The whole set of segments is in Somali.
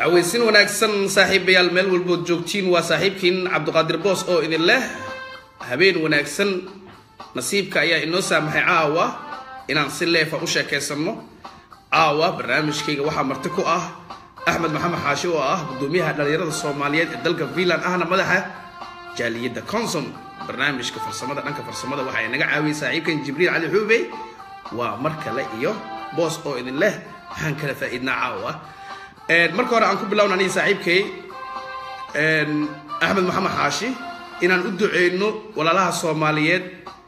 aweysin wanaagsan saaxiibayaal meel walbood joogtiin waa saaxiibkiin cabdiqaadir boos oo idin leh habeen wanaagsan nasiibka ayaa inoo saamaxay caawa inaan si leefa u sheekaysanno caawa barnaamijkayga waxaa marti ku ah axmed maxamed xaashi oo ah gudoomiyaha dhalinyarada soomaaliyeed ee dalka finland ahna madaxa jaaliyadda consom barnaamijka farsamada dhanka farsamada waxaa inaga caawiyay saaxiibkan jibriil cali xuubey waa mar kale iyo boos oo idin leh waxaan kala faa'iidnaa caawa marka hore aan ku bilowna aniga saaxiibkay axmed maxamed xaashi inaan u duceyno walaalaha soomaaliyeed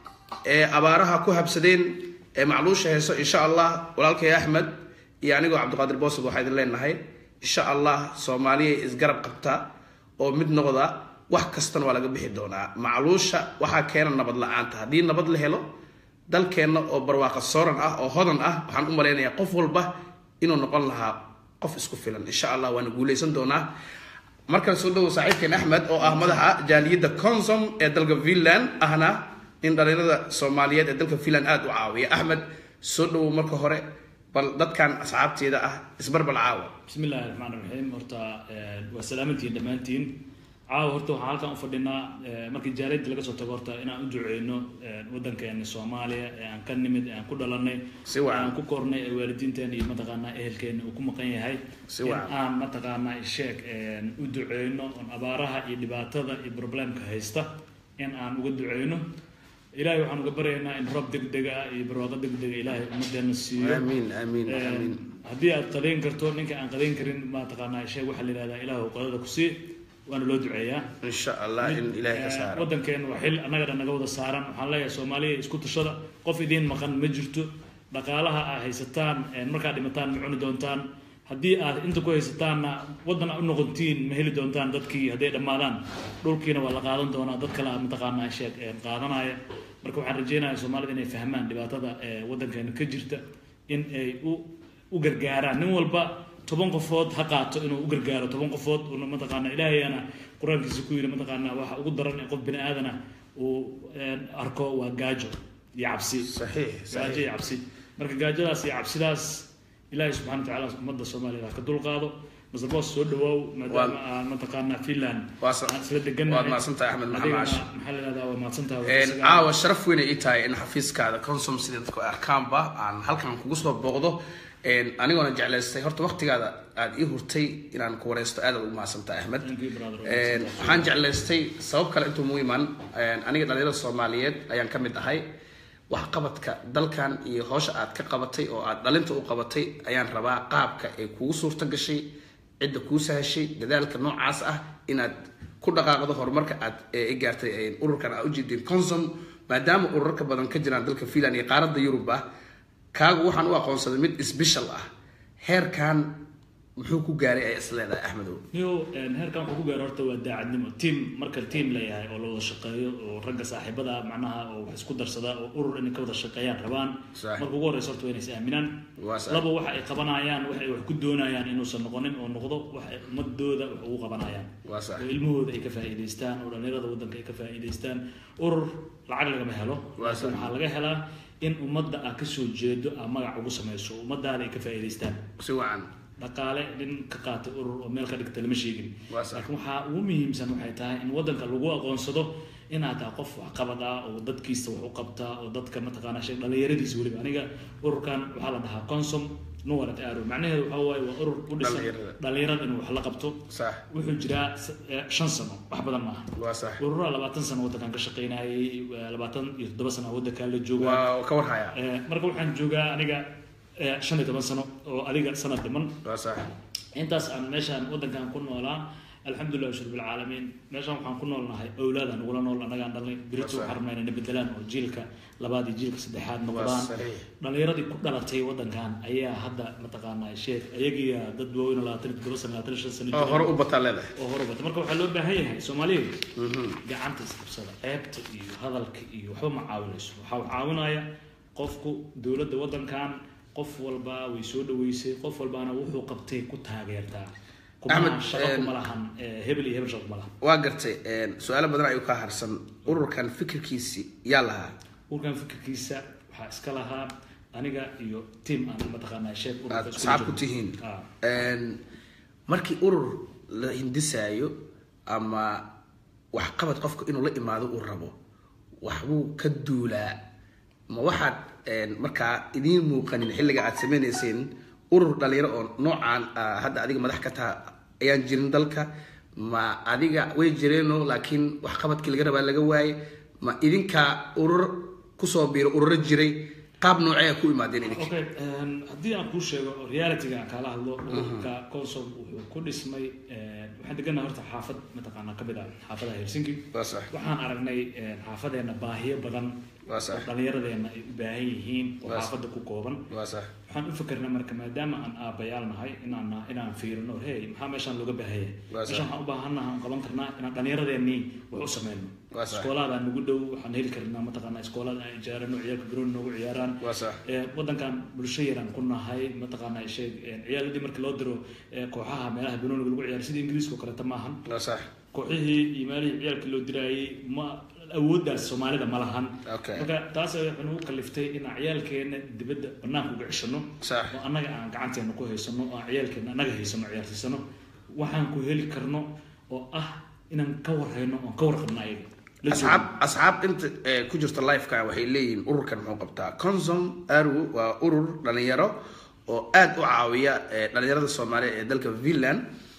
ee abaaraha ku habsadeen ee macluusha heeso insha allah walaalkay axmed iyo anigoo cabdiqaadir boosad waxaa idin leenahay insha allah soomaaliya isgarab qabta oo mid noqda wax kastana waa laga bixi doonaa macluusha waxaa keena nabad la-aanta haddii nabad la helo dalkeenna oo barwaaqa sooran ah oo hodan ah waxaan u malaynayaa qof walba inuu noqon lahaa qof isku filan insha allah waana guuleysan doonaa markan soo dhawow saaxiibkeen axmed oo ah madaxa jaaliyadda consom ee dalka finland ahna in dhalinyarada soomaaliyeed ee dalka finland aada u caawiya axmed soo dhawow marka hore bal dadkan asxaabteeda ah isbarbal caawa bismi illaahi raxmaan raxiim horta waa salaamantiin dhammaantiin caawa horta waxaan halkan u fadhinaa markii jaaliyadda laga soo tago horta inaan u duceyno waddankeena soomaaliya ee aan ka nimid ee aan ku dhalanay Si ee wacan. aan ku kornay ee waalidiinteena iyo mataqaanaa ehelkeena uu ku maqan yahay Si in wacan. aan mataqaanaa sheeg u duceyno oon abaaraha iyo dhibaatada iyo problemka haysta in aan uga duceyno ilaahay waxaan uga baryaynaa in roob degdega ah iyo barwaaqo degdega ilaahay ummadeena siiyo aamiin aamiin aamiin haddii aad qadayn karto ninka aan qadayn karin mataqaanaa sheeg waxaa la yidhahdaa ilaahu qadada ku sii waana loo duceeyaa insha allah in ilaahay ka saaro waddankeena waa xil annaga dhan naga wada saaran waxaan leeyahay soomaaliya isku tashada qof idiin maqan ma jirto dhaqaalaha aad haysataan ee markaad dhimataan ma cuni doontaan haddii aad inta ku haysataanna waddan aad u noqotiin ma heli doontaan dadkii hadday dhammaadaan dhulkiina waa la qaadan doonaa dad kale aad mataqaanaa sheeg ee qaadanaya marka waxaan rajeynayaa soomaalida inay fahmaan dhibaatada ee waddankeena ka jirta in ay u u gargaaraan nin walba toban qofood ha qaato inuu u gargaaro toban qofood una mataqaana ilaahayana qur-aankiisa ku yidhi mataqaana waxa ugu daran ee qof bini aadana uu een, arko waa gaajo iyo cabsi saxiix gaajo saxiix iyo cabsi marka gaajadaas iyo cabsidaas ilaahay subxana wa tacaala ummadda soomaaliyad ha ka dulqaado masarboos soo dhawaaw maadaama aan mataqaana finland Waa sa- aan isla degannahay waad mahadsantahay Axmed Maxamed adigana Caashi. maxaa la yidhahdaa waa mahadsantahay waa Een, isaga- caawa sharaf weyn ay ii tahay in xafiiskaada consom sida dadku ay arkaanba aan halkan kugu soo booqdo Een, anigoona jeclaystay horta waqtigaada aad ii hurtay inaan ku wareysto aad aad ugu mahadsantahay axmed Thank you, brother. Een, waxaan jeclaystay sabab kale intuu mu iman een, aniga dhalinyarada soomaaliyeed ayaan ka mid ahay waxqabadka dalkan iyo howsha aad ka qabatay oo aad dhalinta u qabatay ayaan rabaa qaabka ay kugu suurta gashay cidda kuu sahashay dadaalka noocaas ah inaad ku dhaqaaqdo horumarka aad ee i gaartay ee ururkan aad ujeedeen consom maadaama ururo ka badan ka jiraan dalka finland iyo qaaradda yurub ah kaagu waxaan u aqoonsaday mid special ah heerkan muxuu ku gaaray ay isleedahay axmedow niyo een, heerkan wuxuu ku gaaro horta waa daacadnimo team marka team leeyahay oo la wada shaqeeyo oo ragga saaxiibada ah macnaha oo wax isku darsada oo urur inay ka wada shaqeeyaan rabaan Sax. marka ugu horeysa horta waa inay is aaminaan Waa sax. laba waxa ay qabanayaan waxa ay wax ku doonayaan inuusan noqonin oo noqdo wax ay ummadooda wax ugu qabanayaan waa sax oo ilmahooda ay ka faa'iidaystaan oo dhalinyarada waddanka ay ka faa'iidaystaan urur lacag lagama helo Waa laakiin sax. waxaa laga helaa in ummadda aad kasoo jeedo aad magac ugu samayso ummadaada ay ka faa'iidaystaan si wacan dhaqaale nin ka qaatay urur oo meel ka dhigta lama sheegin Waa sax. laakiin waxaa ugu muhiimsan waxay tahay in waddanka lagu aqoonsado inaad tahay qof waxqabad ah oo dadkiisa wax u qabtaa oo dadka mataqaana sheeg dhalinyaradiisa weliba aniga ururkan waxaa la dhahaa consom nuwarat aro macnaheedu waxaa waaye waa urur u dhisan Dhalinyarada. dhalinyarada inuu wax la qabto sax wuxuu jiraa s- eh, shan sano wax badan maaha waa sax ururaha labaatan sano waddankan ka shaqeynayay eh, labaatan iyo toddoba sano waddankan la joogaa waa ka warhaya Eh, marka waxaan joogaa aniga eh, shan iyo toban sano oo adiga sanad dhiman waa sax intaas aan meeshaan waddankan ku noolaa alxamdulilah shur bilcaalamiin meeshaan waxaan ku noolnahay owlaadaan ugula nool annagaan dhalnay birito waxaan rabnaa inay bedelaan oo jiilka labaad iyo jiilka saddexaad noqdaan saxiix. dhalinyaradii ku dhalatay waddankan ayaa hadda mataqaanaa sheekh ayagiya dad waaweyn oo labaatan iyo toddoba sano labaatan iyo shan sano oo jira hore u bataa leedahay oo hore bata marka waxaa loo baahan yahay soomaaliyeed gacanta isqabsada ceebta iyo hadalka iyo waxba ma caawinayso waxaa caawinaya qofku dowladda waddankan qof walba way soo dhaweysay qof walbaana wuxuu qabtay ku taageertaa kuma Ahmed, shaqo een- kuma lahan eh, hebel iyo hebel shaqo kuma lahan waa gartay een, su-aalo badan ayuu ka harsan ururkan fikirkiisi yaa lahaa urkan fikirkiisa waxaa iska lahaa aniga iyo team aan mataqaanaa sheekh ururka aad isku asxaab ku jiro. tihiin Ah. Een, markii urur la hindisaayo ama waxqabad qofka inuu la imaado uu rabo waxbuu ka duulaa ma waxaad een, markaa idiin muuqanin xilliga aad sameynayseen urur dhalinyaro oo noocaan ah, hadda adiga madax ka taha ayaan jirin dalka ma adiga way jireenoo laakiin waxqabadkii laga rabaa laga waaye ma idinkaa urur kusoo biiro ururo jiray qaab noocee ku imaadeen idinka okay een, haddii aan kuu sheego oo realityga aan kaala hadlo ururka consom wuxuu ku dhismay een, waxaan degannahay horta xaafad mataqaanaa kamid ah xaafadaha helsinki waa sax waxaan aragnay een, xaafadeena baahiyo badan waa sax oo dhallinyaradeena ay u baahan yihiin oo Waa sax. xaafadda ku kooban waa sax waxaan u fikirnay marka maadaama aan aabbayaal nahay inaan inaan fiirino hey maxaa meeshaan looga baahaya Waa sax. meeshaan waxaan u baahannaha aan qaban karnaa inaan dhallinyaradeenii wax u sameyno Waa sax. iskoolaada nagu dhow waxaan heli karnaa mataqaanaa iskoolada aan ijaarano ciyaalka garoon noogu ciyaaraan waa sax Ee, wadankan bulsho yaraan ku nahay mataqaanaa sheeg ee, ciyaaladii markii loo diro ee, kooxaha meelaha banooniga lagu ciyaaro sida ingiriiska oo kaleeta maahan waa sax kooxihii iyo meelihii ciyaalkii loo diraayay ma awooddaas soomaalida ma lahan Okay. marka taas waxay nagu kaliftay inaan ciyaalkeena dibadda banaanka uga ceshano Sax. oo annaga aan gacanteena ku haysano oo aan ciyaalkeena annaga haysano ciyaarsiisano waxaan ku heli karno oo ah inaan ka warhayno oon ka warqabno ayaga La asxaab asxaab inta eh, ku jirta lifeka waxay leeyihiin ururkan muxuu qabtaa consom aru waa urur dhalinyaro oo aada u caawiya eh, dhalinyarada soomaaliya ee dalka finland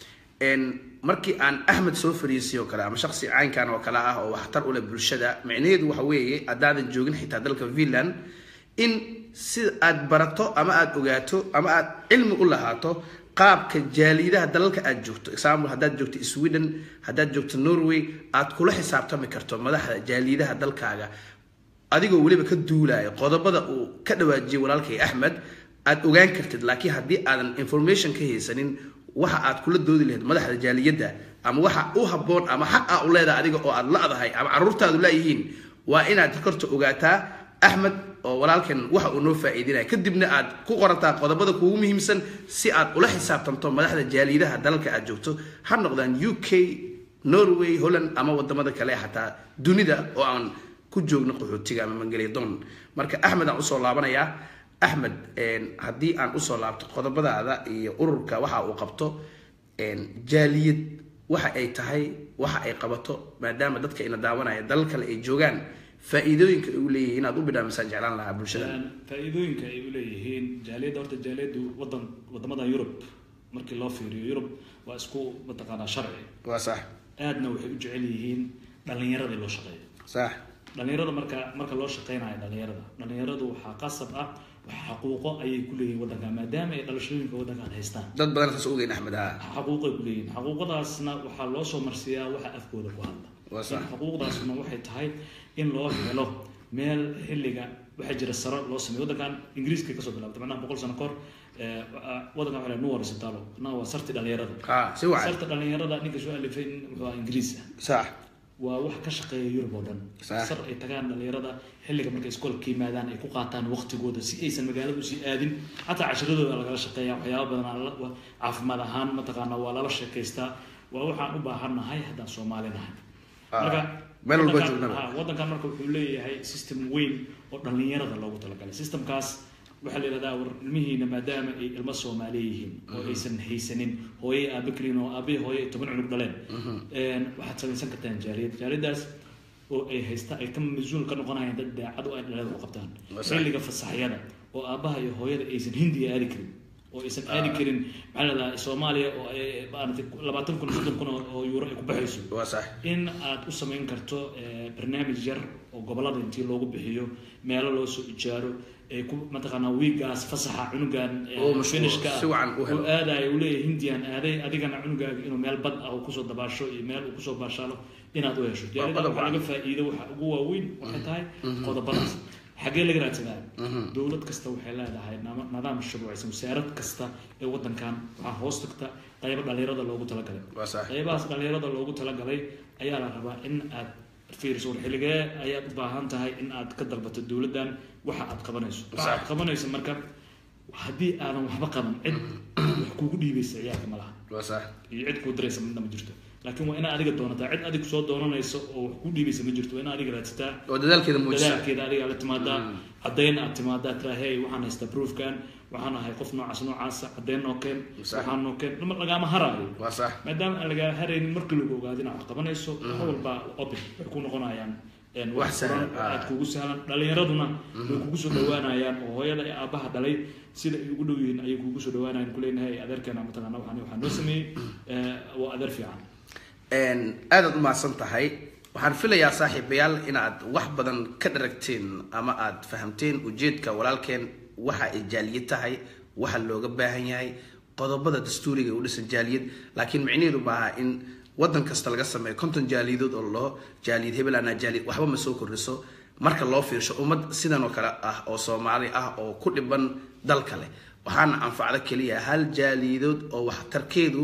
En, markii aan axmed soo fariisay oo kale ama shaksi caynkan oo kale ah oo waxtar u leh bulshada micnaheedu waxa weeye haddaadan joogin xitaa dalka finland in sida aad barato ama aad ogaato ama aad cilmi u lahaato qaabka jaalidaha dalalka aad joogto example haddaad joogto sweden haddaad joogto norway aad kula xisaabtami karto madaxda jaalidaha dalkaaga adigoo weliba ka duulaya qodobada uu ka dhawaajiyay walaalkay axmed aad ogaan kartid laakiin haddii aadan information ka haysanin waxa aad kula doodi lahayd madaxda jaaliyadda ama waxa u habboon ama xaq aa u leedahay adiga oo aad la-dahay ama caruurtaadu laayihiin waa inaad korta ogaataa axmed oo walaalkan waxa uu noo faa'iidinaya kadibna aad ku qorataa qodobada kuugu muhiimsan si aad ula xisaabtanto madaxda jaaliyadaha dalalka aad joogto ha noqdaan u k norway holland ama wadamada kale xataa dunida oo aan ku joogno qaxootiga ama mangelyadoon marka axmed aan usoo laabanayaa axmed een, haddii aan usoo laabto qodobadaada iyo ururka waxa uu qabto een, jaaliyad waxa ay tahay waxa ay qabato maadaama dadka ina daawanaya dalal kale ay joogaan faa'iidooyinka ay u leeyihiin inaad u bidhaamisaan jeclaan lahaa bulshada Een, faa'iidooyinka ay u leeyihiin jaaliyadda horta jaaliyaddu wadan wadamada yurub markii loo fiiriyo yurub waa isku mataqaanaa sharci waa sax aadna waxay u jecel yihiin dhallinyaradii loo shaqeeyo sax dhallinyarada marka marka loo shaqeynayo dhallinyarada dhallinyaradu waxaa qasab ah wax xaquuqo ayay ku leeyihiin wadankan maadaama ay dhalashooyinka wadankan haystaan dad badan saas ogeyn axmed ha xaquuqay ku leeyihiin xaquuqadaasna waxaa loo soo marsiiyaa waxa afkooda ku hadla Waa sax. In xaquuqdaasna waxay tahay in loo helo meel xilliga waxaa jira saro loo sameeyo wadankan ingiriiska kasoo bilaabtay macnaha boqol sano kahor eh, wadankan waxaa nuwar isbitaalo macnaha waa sarti dhallinyarada ha si wacan sarta dhallinyarada ninka soo alifay wuxuu ahaa ingiriis ah sax waa wax ka shaqeeya yurub oo dhan Sax. sar ay tagaan dhalinyarada xilliga markay iskoolka yimaadaan ay ku qaataan waqtigooda si aysan magaalada usii aadin xataa cashiradooda lagala shaqeeya waxyaaba badan aa la- wa- caafimaad ahaan mataqaana waa lala sheekaystaa waa waxaan u baahannahay haddaan soomaali nahay Ah, marka meel walba wadankan- joognaba. ah, wadankan marka wuxuu leeyahay system weyn oo dhalinyarada loogu talagalay systemkaas waxaa la yidhahdaa war ilmihiina maadaama ay ilmo soomaaliya yihiin oo aysan haysanin hooye aabe keliin oo aabe hooye ay toban cunug dhaleen Een, waxaad samaysan kartaan jaaliyad jaaliyadaas oo ay haysta ay ka mas-uul ka noqonayaan dad daacad oo ay dhalada u qabtaan Waa sax. xilliga fasaxyada oo aabaha iyo hooyada aysan hindiga aadi karin oo aysan aadi karin maxaa la yidhahdaa soomaaliya oo ay maaragtay labaatan kun soddon kun oo- oo euro ay ku baxayso waa sax in aad u samayn karto eh, barnaamij yar oo gobolada intii loogu bixiyo meelo loo soo ijaaro ee ku mataqaanaa wiigaas fasaxa cunugan eh, Oo mashquul, finishka ah si wacan u helo. oo aadayo uu leeyahay hindiyan aaday adigana cunugaaga inuu meel bad ah uu kusoo dabaasho iyo meel uu kusoo baashaalo inaad u hesho jaalida qodob waxaa laga wacan. faa'iido waxa ugu waaweyn waxay tahay qodobadaas xagee laga raadsadaa dowlad kasta waxay leedahay nama- nidaam shuruucaysan wasaarad kasta ee wadankan waxaa hoos tagta qaybo dhalinyarada loogu talagalay waa sax qaybahaas dhalinyarada loogu talagalay ayaa la rabaa in aad fiiriso war xilligee ayaad u baahan tahay in aad ka dalbato dowladdan waxa aad qabanayso waxa aad qabanayso marka haddii aadan waxba qaban cid wax kugu dhiibaysa ciyaalka ma laha waa sax iyo cid kuu diraysa midna ma jirto laakiin waa inaad adiga doonataa cid adig soo doonanayso oo wax kuu dhiibaysa ma jirto waa inaad adiga raadsataa oo dadaalkeeda muujisa dadaalkeeda adiga la timaadaa caddayn aad timaadaa tiraa hey waxaan haystaa proofkan waxaan ahay qof noocaas noocaasa caddeyn noo keen Sax. waxaan noo keen lama lagaama haraayo waa sax maadaama aan lagaa haraynin markii lagu ogaado inaad wax qabanayso wax walba open waxay ku noqonayaan een, Wax wax sahlan, furan, ah. aad kugu sahlan dhalinyaraduna way kugu soo dhawaanayaan oo hooyada iyo aabaha dhalay sida ay ugu dhow yihiin ayay kugu soo dhawaanayaan kuleenahay adeerkeena mataqaana waxaan waxaa noo sameeyey eh, waa adeer fiican Een, aadaad u mahadsan tahay waxaan filayaa saaxiibayaal inaad wax badan ka dharagteen ama aad fahamteen ujeedka walaalkeen waxa ay jaaliyad tahay waxa looga baahan yahay qodobada dastuuriga ee u dhisan jaaliyad laakiin micnaheedu maaha in wadan kasta laga sameeyo konton jaaliyadood oo loo jaaliyad hebel anaa jaaliyad waxba ma soo kordhiso marka loo fiirsho ummad sidan oo kale ah oo soomaali ah oo ku dhiban dal kale waxaana anfacda keliya hal jaaliyadood oo waxtarkeedu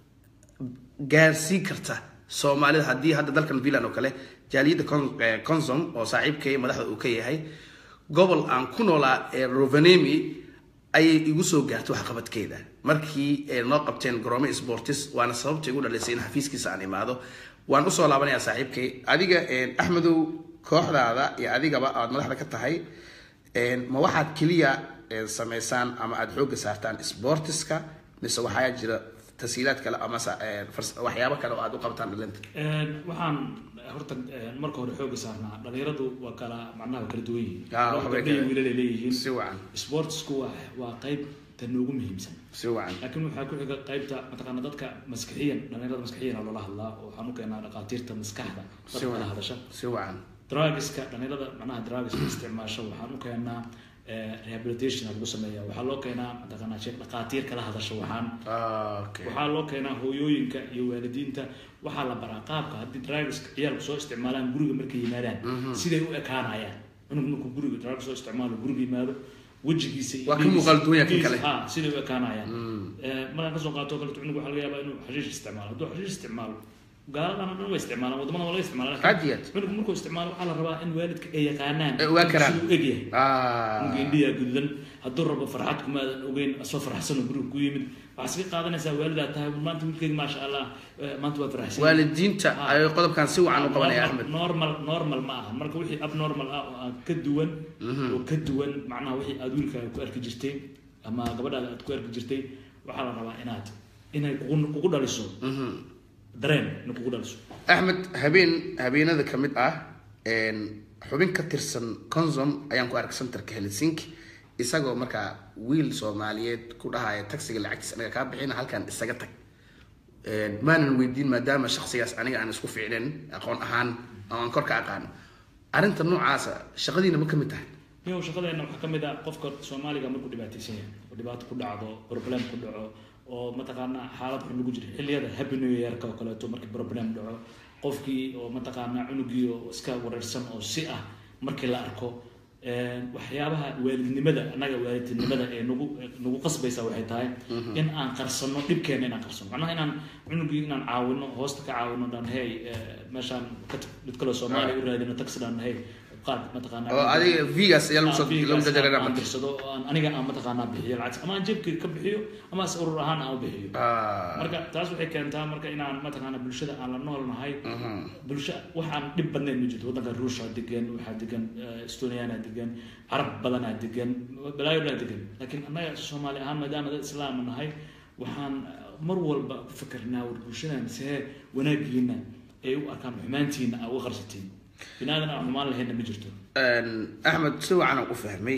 gaarsii karta soomaalida haddii hadda dalkan villan oo kale jaaliyadda Con- eh, consom oo saaxiibkay madaxda uu ka yahay gobol aan ku noolaa ee rovenemi ayay igu soo gaartay waxqabadkeeda markii ay noo qabteen garoomo sportis waana sababta igu dhalisay in xafiiskiisa aan imaado waan usoo laabanayaa saaxiibkay adiga eh, axmedow kooxdaada iyo adigaba aad madaxda ka tahay eh, ma waxaad keliya eh, samaysaan ama aad xoogga saartaan sportiska mise waxaa jira tasiilaad kale ama sa- eh, fars- waxyaabo kale oo aad u qabtaan dhalinta Een, waxaan horta een, marka hore xooga saarnaa dhalinyaradu waa kala macnaha waa kala duwan yihiin Ah, Laba waxbay gabdho iyo kala- wiilal ay leeyihiin si wacan sportsku waa waa qayb ta noogu muhiimsan si wacan laakiin waxaa ku xiga qaybta mataqaana dadka maskaxiyan dhalinyarada maskaxiyan aa loola hadlaa oo waxaan u keenaa dhaqaatiirta maskaxda si dadka kala wacan hadasha si wacan drugiska dhalinyarada macnaha drugiska isticmaasho waxaan u keenaa eh, rehabilitation aa lagu sameeya waxaa loo keenaa mataqaana sheekh dhaqaatiir kala hadasha waxaan okay waxaa loo keenaa hooyooyinka iyo waalidiinta waxaa la baraa qaabka haddii drugiska ciyaalku soo isticmaalaan guriga markay yimaadaan siday u ekaanayaan cunug markuu guriga drug soo isticmaalo guriga yimaado wejigiisa iyo Waa ka dhiiggiisa- muuqaal duwan yahay kan dhiiggiisa- kale. ha siday u ekaanayaan Eh, markaan kasoo qaato kaleto cunug waxaa laga yaabaa inuu xashiish isticmaalo hadduu xashiish isticmaalo gaaladan dhan way isticmaalaan wadamada waa laga isticmaala laakiin Aad iyo aad. cunug markuu isticmaalo waxaa la rabaa in waalidka ay yaqaanaan Ay ogaan karaan. siduu u egyahay ah indhiyaa gududan hadduu rabo farxad kumaadan ogeyn asoo farxsan oo guriga ku yimid waxaa iska qaadanaysaa waalidaa tahay maanta wiilkeyga maasha allah eh, maanta waa farxsan waalidiinta Ah. ay qodobkan si wacan u qabanaya Normal- axmed normal normal ma aha marka wixii abnormal ah oo aan ka duwan oo ka duwan macnaha wixii aad wiilkaaga ku arki jirtay ama gabadhaada aad ku arki jirtay waxaa la rabaa inaad inay kugu kugu dhaliso dareen inay kugu dhaliso axmed habeen habeenada ka mid ah een, xubin ka tirsan consom ayaan ku arkay centerka helsinki isagoo markaa wiil soomaaliyeed ku dhahaya taxiga lacagtiisa anaga kaa bixina halkan isaga tag Een, maanan weydiin maadaama shaksigaas aniga aan isku fiicnen aqoon ahaan oo aan kor ka aqaano arrinta noocaasa shaqadiina ma ka mid tahay niyow shaqadeena waxaa ka mid ah qofka soomaaliga markuu dhibaataysan yahay oo dhibaato ku dhacdo problem ku dhaco oo mataqaanaa xaalad xun lagu jiro xilliyada happy new yearka oo kaleeto markii problem dhaco qofkii oo mataqaanaa cunugii oo iska wareersan oo si ah markii la arko een, waxyaabaha waalidnimada annaga waalidnimada ee nagu nagu qasbaysa waxay tahay in aan qarsano dhibkeena inaan qarsano macnaha inaan cunugii inaan caawino hoosta ka caawino dhan hey eh, meeshaan ka tag mid kaloo soomaaliya u raadino taxi dhan hey qaad mataqaanaa oo adiga vigas ayaa lagu soo lagu jajarana aan dirsado oo aan aniga aan mataqaanaa bixiyo lacag ama aan jeebkayga ka bixiyo ama as urur ahaan aan u bixiyo marka taas waxay keentaa marka inaan mataqaanaa bulshada aan la nool nahay bulsho waxaan dhib badnayn ma jirto waddanka ruusha degan waxaa degan eh, estoniana degan carab badanaa degan balaayo dhaa degan laakiin annaga soomaali ahaan maadaama dad islaam nahay waxaan mar walba ku fikirnaa war bulshadan see wanaagiina ay u arkaan xumaantiina aa uga qarsatiin binaadan aan xumaan lahaynna ma jirto axmed si wacan aan u fahmay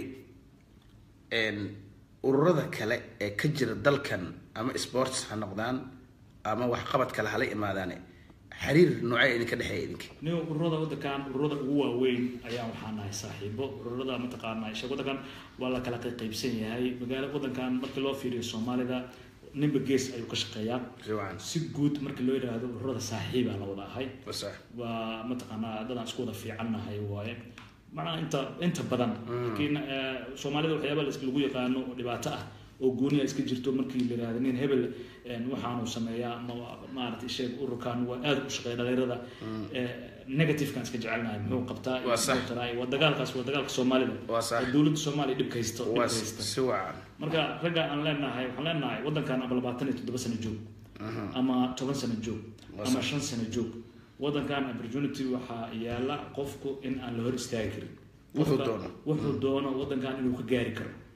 ururada kale ee ka jira dalkan ama sports ha noqdaan ama waxqabad kale hala imaadaane xiriir noocee idinka dhexeeya idinka nin ururada waddankan ururada ugu waaweyn ayaa waxaa nahay saaxiibo ururada mataqaanaa isha waddankan waa la kala qaybsan yahay magaala waddankan markii loo fiiriyo soomaalida ninba gees ayuu ka shaqeeyaa si wacan si guud markii loo yidhaahdo ururada saaxiibaa la wada ahay sax waa mataqaanaa dadaan isku wada fiicannahay waaye macnaha inta inta badan laakiin eh, soomaalida waxyaaba la- lagu yaqaano oo dhibaato ah oo gooniya iska jirto markii la yidhahdo nin hebel eh, waxaanu sameeyaa ama maaragtay sheeg ururkan waa aad u shaqeeya dhalinyarada eh, negativekan iska jecelnahay muxuu qabtaa iyo Waa sax. muxuu taraa, waa dagaalkaas waa dagaalka soomaalida Waa sax. oo dowladda soomaaliya dhibka haysto waa dhibka haysta si wacan marka ragga aan leenahay waxaan leenahay waddankan ama labaatan iyo toddoba sano joog ama toban sano joog Waa ama shan sano joog waddankan opportunity waxaa yaala qofku in aan la hor istaagi karin Wuxuu Qofka doono. wuxuu doono waddankan inuu ka gaari karo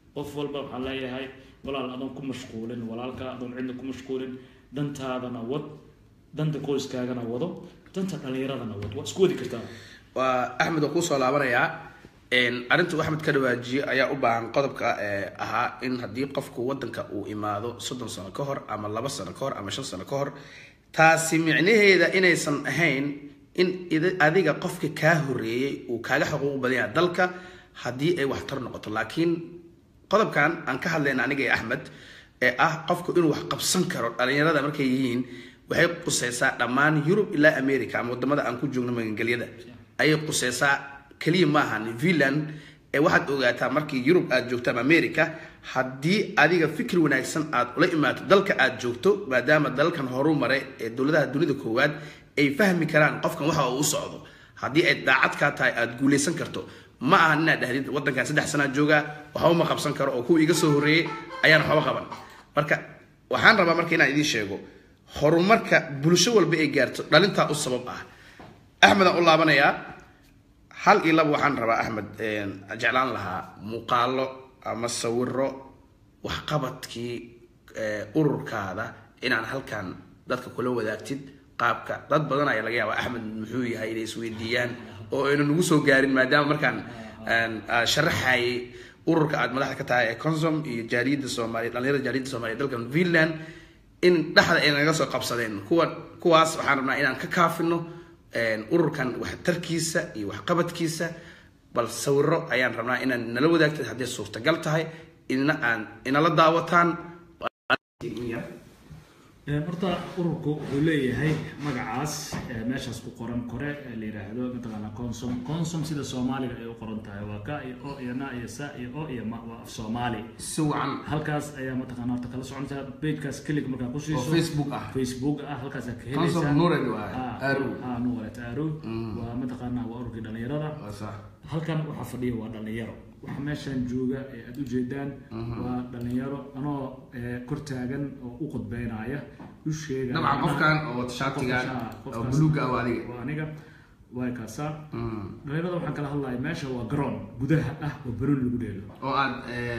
qof walba waxaan leeyahay walaal adoon ku mashquulin walaalka adoon cidna ku mashquulin dantaadana wad danta qoyskaagana wado danta dhalinyaradana wad waa isku wadi kartaa waa axmed oo kusoo laabanayaa arrinta uu axmed ka dhawaajiye ayaa u baahan qodobka ee ahaa in haddii qofku wadanka uu imaado soddon sano ka hor ama laba sano ka hor ama shan sano ka hor taasi micnaheeda inaysan ahayn in id- adiga qofka kaa horeeyey uu kaaga xuquuq badan yahay dalka haddii ay waxtar noqoto laakiin qodobkan aan ka hadlayna aniga iyo axmed ee ah qofku inuu wax qabsan karo dhalinyarada markay yihiin waxay quseysaa dhammaan yurub ilaa america ama wadamada aan ku joogno magangelyada ayay quseysaa keliya ma ahan finland ee waxaad ogaataa markii yurub aad joogto ama america haddii adiga fikir wanaagsan aad ula imaato dalka aad joogto maadaama dalalkan horu maray ee dowladaha dunida koowaad ay fahmi karaan qofkan waxa uu u socdo haddii ay daacad kaa tahay aad guuleysan karto ma ahan inaad dhahdid wadankan saddex sanaa joogaa waxba ma qabsan karo oo kuwa iga soo horreeyey ayaan waxba qaban marka waxaan rabaa marka inaan idiin sheego horumarka bulsho walba ay gaarto dhalintaa u sabab ah axmedaan u laabanayaa hal iyo laba waxaan rabaa axmed jeclaan lahaa muuqaalo ama sawiro waxqabadkii eh, ururkaada inaan halkan dadka kula wadaagtid qaabka dad badan ayaa laga yaabaa axmed muxuu yahay inay isweydiiyaan oo aynu nagu soo gaarin maadaama markaan aan, aan sharaxayay ururka aad madaxda ka tahay ee consum iyo jaariyadda soomaaliya dhalinyarada jaariyadda soomaaliya dalkan finland in dhexda ay naga soo qabsadeen kuwa kuwaas waxaan rabnaa inaan ka kaafino een, ururkan waxtarkiisa iyo waxqabadkiisa bal sawiro ayaan rabnaa inaan nala wadaagtid haddii suurtagal tahay ina aan inala daawataan Een, horta ururku wuxuu leeyahay magacaas ee meeshaas ku qoran kore ee la yidhaahdo mataqaanaa consum consum sida soomaaliga ay u qoran tahay waa ka iyo o iyo na iyo sa iyo o iyo ma waa af soomaali si wacan halkaas ayaa mataqaanaa horta kala socontaa pagekaas kelig markaa ku oo siiso facebook ah facebook ah halkaasaa ka consum helaysaa nured waaye Ah, aarow ah, nuuret aarow waa mataqaanaa waa ururkii dhalinyarada waa sax halkan waxaa fadhiya waa dhalinyaro waxa meeshan jooga ee aada ujeedaan waa dhalinyaro anoo eh, kor taagan oo u qudbeynaya u sheegaya dabcan qofkan oo wata shaatigan Qofkaas- oo buluuga ah waa adiga waa aniga waa kaasaa Mm. dhalinyarada waxaan kala hadlaya meesha waa garoon gudaha ah oo baroon lagu dheelo oo aad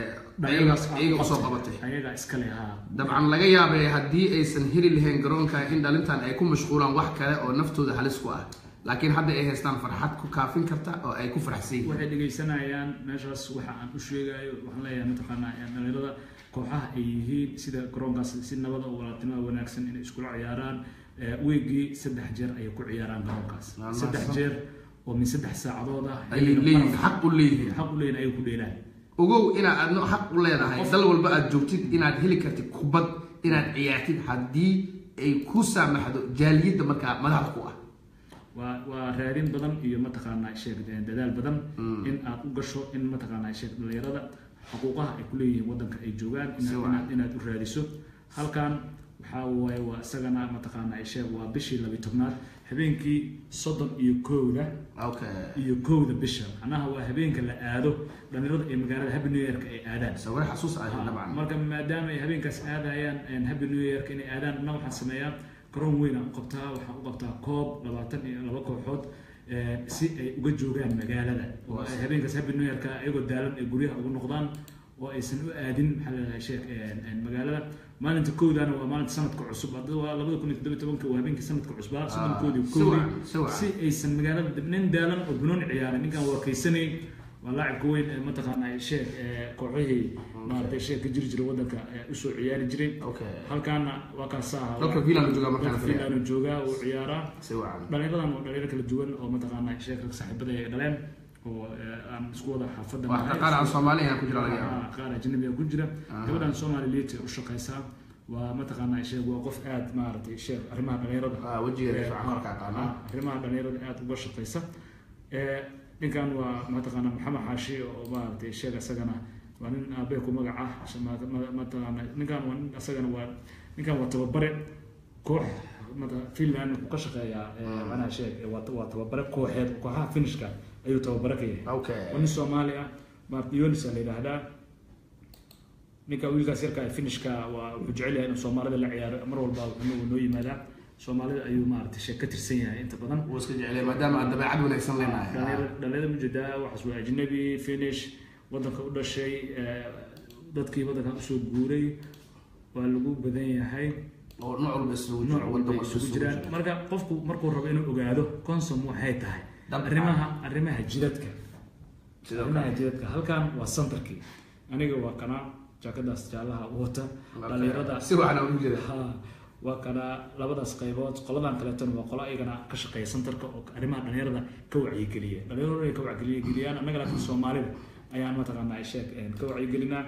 iyaga iyaga usoo qabatay ayagaa iskale haa dabcan laga yaabay haddii aysan heli lahayn garoonka in dhalintan ay ku mashquulaan wax kale oo naftooda halis ku ah laakiin hadda ay haystaan farxad ku kaafin karta oo ay ku faraxsan yihiin waxay dhegaysanayaan meeshaas waxa aan u sheegayo waxaan leeyahay mataqaanaa ee dhalinyarada kooxaha ay yihiin sida garoonkaas si nabada oo walaaltinimada wanaagsan inay iskula ciyaaraan Eh, weegii saddex jeer ayay ku ciyaaraan garoonkaas Waa saddex mahadsan. jeer oo min saddex saacadood ah ayay leeyihiin xaq u leeyihiin xaq u leeyihin ayay ku dheelaan ogow inaad adno xaq u leedahay dal walba aad joogtid inaad heli kartid kubad inaad ciyaartid haddii ay ku saamaxdo jaaliyadda markaa madaxda ku ah waa waa raadin badan iyo mataqaanaa sheeg eh, dadaal badan in aad u gasho in mataqaanaa sheeg dhalinyarada xuquuqaha ay kuleeyihiin wadanka ay joogaan Si inaad, wacan. inaad, inaad u raadiso halkan waxaa waaye waa isagana mataqaanaa sheeg waa bishii labi tobnaad habeenkii soddon iyo kowda okay iyo kowda bisha macnaha waa habeenka la aado dhalinyarada ee magaalada happy new yearka ay aadaan sawir xasuus ah dabcan marka maadaama ay habeenkaas aadayaan happy new yearka inay aadaan anna waxaan sameeyaa garoon weyn aan u qabtaa waxaan u qabtaa koob labaatan iyo laba kooxood eh, si ay uga joogaan magaalada oo ay habeenkaas happy new yearka ayagoo daalan ay guryaha ugu noqdaan oo aysan u aadin maxaa la dhahay sheekh magaalada maalinta kowdaana waa maalinta sanadka cusub hadda waa labada kun iyo toddoba iyo tobanka waa habeenkii sanadka cusbaa soddonkoodii si wacan, kowdii si wacan. si aysan magaalada dib- nin daalan oo banooni ciyaaray ninkan waa kaysanay waa laacibka weyn ee mataqaanaa sheekh ee kooxihii maaragtay sheekh ka jiri jiray wadanka ee usoo ciyaari jiray okay halkaana waa kaasaa dalka finland uu joogaa markaan filaya filaanu joogaa uu ciyaaraa si wacan dhalinyaradan waa dhalinyaro kala duwan oo mataqaanaa sheekh rag saaxiibada ay dhaleen oo eh, aan isku wada xaafada wax ka qaar aan soomaali ahaan ku jira laga yaaba Ah, qaar ajnabi ah ku jira gabadhan somali liit u shaqaysaa waa mataqaanaa sheeg waa qof aad maaragtay sheeg arrimaha dhalinyarada Ah, wejigeeda Eh, fiican korka aqaana. ah, arrimaha dhalinyarada aad uga shaqaysa Eh, ninkan waa mataqaanaa maxamed xaashi oo maaragtay sheeg isagana waa nin aabee ku magac ah ma- ma- mataqaanaa ninkan waa nin isagana waa ninkan waa tababare koox mata- finland ku ka shaqeeyaa eh, macnaha sheeg eh, waa waa tababare kooxeed kooxaha finishka ayuu tababare ka yahay okay waa nin soomaali ah maarta yonis la yidhaahdaa ninka wiilkaas yarka ee finishka waa wuxuu jecel yahay inuu soomaalida la ciyaaro mar walba wuxuu noo yimaadaa soomaalida ayuu maaragtay sheeg ka tirsan yahay inta badan wuu iska jeclay maadaama aad dabeecad wanaagsan leenahay dhalinyarada dhalinyarada mujeedaa waxaas waa ajnabi finish wadanka u dhashay eh, dadkii waddankan usoo guuray waa lagu badan yahay oo nooc walba isugu nooc jiro walba waddan walba isugu isugu jiraan jiro marka qofku markuu rabo inuu ogaado consum waxay tahay Dabcan. arrimaha arrimaha jidadka sidoo arrimaha kale jidadka halkan waa centerkii aniga waa kana jaakadaas jaalaha u wata dhalinyarada si waxna ugu jira ha waa kana labadaas qaybood qoladan kaleetona waa qola iyagana ka shaqeeya centerka oo arrimaha dhalinyarada ka wacyigeliya dhalinyarada ay ka wacyigeliyaan annaga laakiin soomaalida ayaan mataqaanaa ay sheeg een, ka wacyigelinaa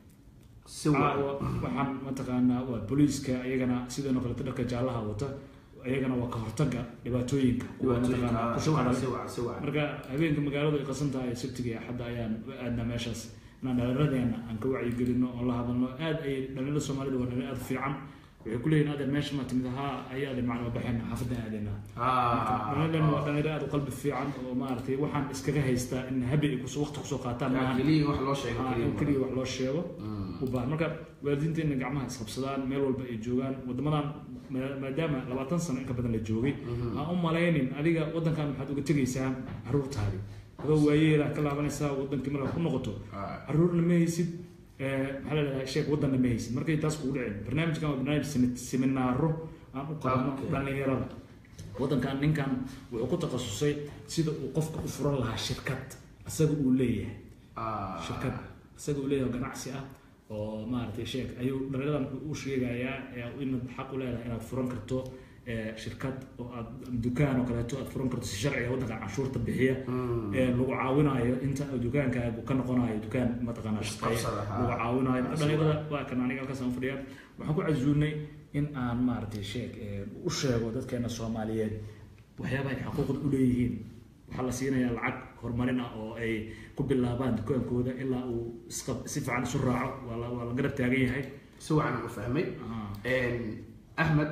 si wacan caawa waxaan mataqaanaa waa booliiska iyagana sidoo kaleeto dharka jaalaha wata iyagana waa ka hortaga dhibaatooyinka kuwa mataqaanaa ku si wacan shaqada si wacan si wacan marka habeenka magaaladu ay qasan tahay sabtiga iyo axadda ayaan u aadnaa meeshaas inaan dhallinyaradeenna aan ka wacyigelino oo la hadalno aad ay dhalinyarada soomaalida waa dhalinyaro aad u fiican waxay ku leeyihin adeer meesha ma timid haa ayaade macnaa baxayna xaafaddan aadayna dhalinyarada waa dhalinyaro aad u qalbi fiican oo maaragtay waxaan iskaga haystaa in habi ay kus- waqti kusoo qaataan maahan keliya wax loo sheego Ah, in keliya keliya wax loo sheego u baahan marka waalidiinteena gacmaha isqabsadaan meel walba ay joogaan wadamadan ma- maadaama labaatan sano in ka badan la joogay aan u malaynin adiga wadankan maxaad uga tegaysaa caruurtaadi adoo waayeela ka laabanaysaa wadankii markaa ku noqoto Ah. caruurna ma haysid eh, maxaa la dhahdaa sheeg wadanna ma haysid markay taas kugu dhicin barnaamijkan waa barnaamij semi- seminaaro aan u qaadno Okay. dhalinyarada wadankan ninkan wuxuu ku takhasusay sida uu qofka u furan lahaa shirkad isaga uu leeyahay Ah. shirkad isaga uu leeyahay ganacsi ah oo maaragtay sheeg ayuu dhallinyadan u sheegayaa ee inaad xaq u leedahay inaad furan karto ee, shirkad oo aad dukaan oo kaleeto aad furan karto si sharciga waddanka canshuurta bixiya ee lagu caawinayo inta uu dukaankaagu ka noqonayo dukaan mataqaanaa shaqeeya Isqabsada, ha. lagu caawinayo marka dhallinyarada waa kan aniga halkaas aan u fadhiyaa waxaan ku casuunay in aan maaragtay sheeg ee, u sheego dadkeena soomaaliyeed waxyaabaha ay xaquuqda u leeyihiin waxaa la siinayaa lacag horumarin ah oo ay ku bilaabaan dukaankooda ilaa uu isqab si fiican isu raaco waa la waa la garab taagan yahay si wacan u fahmay Ah. ahmed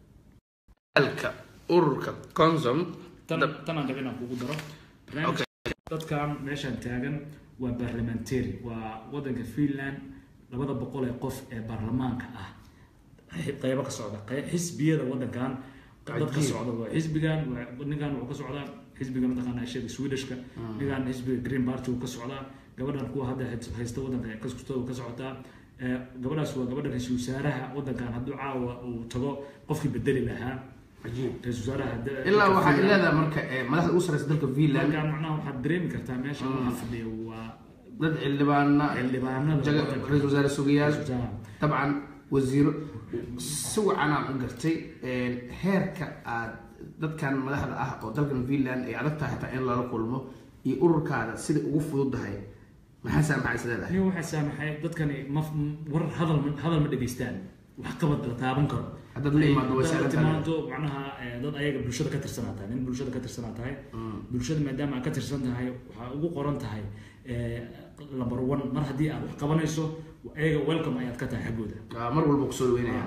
alka ururka consum tan tan aan rabay inaan kugu daro barnaamij dadkan meeshan taagan waa parliamentary waa wadanka finland labada boqol ee qof ee baarlamaanka ah xi- qaybo ka socda qey- xisbiyada wadankan dad ka Cajiib. socda waa xisbigan waa- ninkan wuxuu ka socdaa xisbiga mataqaana sheega swedishka ninkan xisbiga green party uu ka socdaa gabadhan kuwa hadda hay- haysta wadanka ee kaskustooda ka socotaa ee, gabadhaas waa gabadha ra-iisul wasaaraha wadankan hadduu caawa uu tago qofkii bedeli lahaa cajiib ra-iisul wasaaraha da- ilaa dalka waxaa Finland. leedahay marka eh, madaxda ugu sareysa dalka finland marka macnaha waxaad dareemi kartaa meesha waxa fadhiya waa dad xildhibaana xildhibaanada jaga wadanka. ra-iisul wasaare sugayaal Ra-iisul wasaaraha. dabcan wasiiro si wacanaan u gartay heerka aad dadkan madaxda ah oo dalkan finland ay adag tahay hataa in lala kulmo iyo ururkaada sida ugu fududahay maxaa saamaxay is leedahay aniga waxaa saamaxay dadkani ma war hadal ma- hadal ma dhegaystaan wax qabad la taaban karo Haddaad la imaado way Haddaad la sahlan tahay. timaado macnaha eh, dad ayaga bulshada ka tirsanaa tahay nin bulshada ka tirsanaa tahay bulshada maadaama aad ka tirsan tahay waxaa ugu qoran tahay eh, number one mar haddii aad wax qabanayso ayaga welcome ayaad ka tahay xaggooda Waa mar walba kusoo dhaweynaya